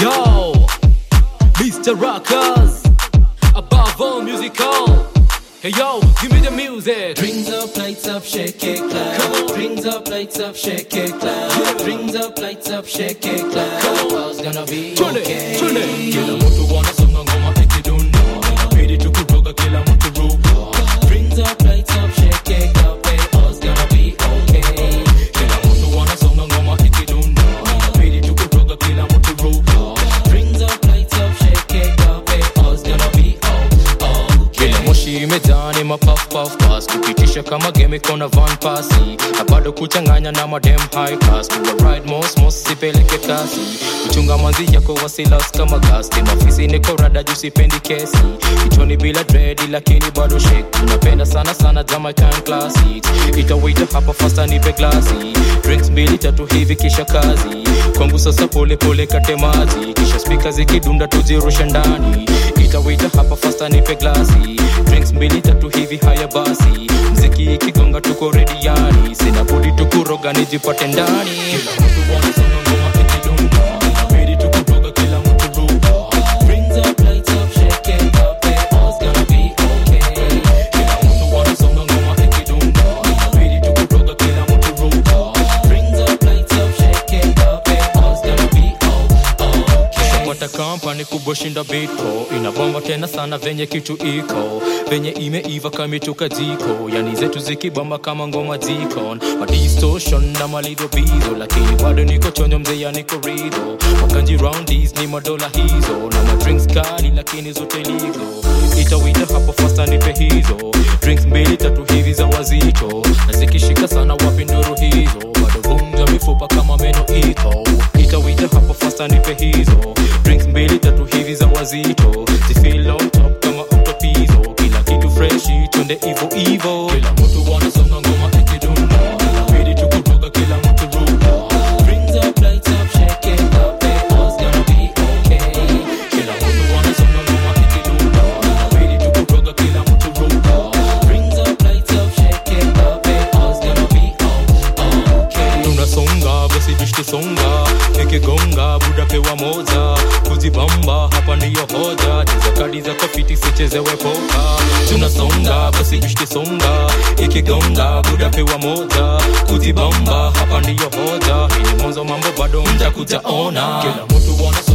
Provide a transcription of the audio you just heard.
Yo, Mr. Rockers, above all musical. Hey yo, give me the music. Brings up, lights up, shake it, clap. Brings up, lights up, shake it, clap. Brings up, lights up, shake it, clap. All's gonna be Tune it, okay. tune it. Kila mtu wanasonga ngoma ikidunda. Inabidi tu kutoka kila mtu ruka. Brings up, lights up, shake it, clap. All's gonna be okay. Kila mtu wanasonga ngoma ikidunda. Inabidi tu kutoka kila mtu ruka. Brings up, lights up, shake it, clap. All's gonna be okay. Kila moshi imejaa ni mapaf paf pass kupitisha kama game iko na van pasi na bado kuchanganya na madem high class kuwa ride mos mos sipeleke kasi kuchunga manzi yako wasilas kama gasti mafisi niko rada juu sipendi kesi kichwani bila dredi lakini bado shake unapenda sana sana Jamaican classics itawita hapa fasta nipe glasi drinks mbili tatu hivi kisha kazi kwangu sasa pole pole kate maji kisha spika zikidunda tujirushe ndani itawita hapa fasta nipe glasi drinks mbili tatu hivi haya basi mziki ikigonga tuko rediani sina budi tukuroga nijipate ndani Kila mtu wanasonga ngoma ikidunda. Inabidi tu kutoka kila mtu ruka. Brings up, lights up, shake it up, eh, all's gonna be okay. Kila mtu wanasonga ngoma ikidunda. Inabidi tu kutoka kila mtu ruka. Brings up, lights up, shake it up, eh, all's gonna be okay. pata kampani kubwa shinda bitco inabomba tena sana venye kitu iko venye imeiva kamituka jiko yani zetu zikibamba kama ngoma jikon madistortion na malidho bizo lakini bado niko chonyo mzeya niko ridho wakanji roundis ni madola hizo na madrinks kali lakini zote ligo itawita hapo fasta nipe hizo drinks mbili tatu hivi za wazito na zikishika sana wapi nduru hizo bado vunja mifupa kama meno iko itawita hapo fasta nipe hizo drinks mbili tatu hivi za wazito zifeel on top kama octopizo kila kitu freshi twende ivo ivo Kila mtu wanasonga ngoma ikidunda. Inabidi tu kutoka kila mtu ruka. Brings up, lights up, shake it up, eh, all's gonna be okay. Kila mtu wanasonga ngoma ikidunda. Inabidi tu kutoka kila mtu ruka. Brings up, lights up, shake it up, eh, all's gonna be okay. tunasonga basi bishtusonga ikigonga buda pewa moja kujibamba hapa ndiyo hoja cheza kadi za kofiti sichezewe poka tunasonga basi bishtusonga ikigonga buda pewa moja kujibamba hapa ndiyo hoja hii ni mwanzo mambo bado mtakujaona Kila mtu wanasonga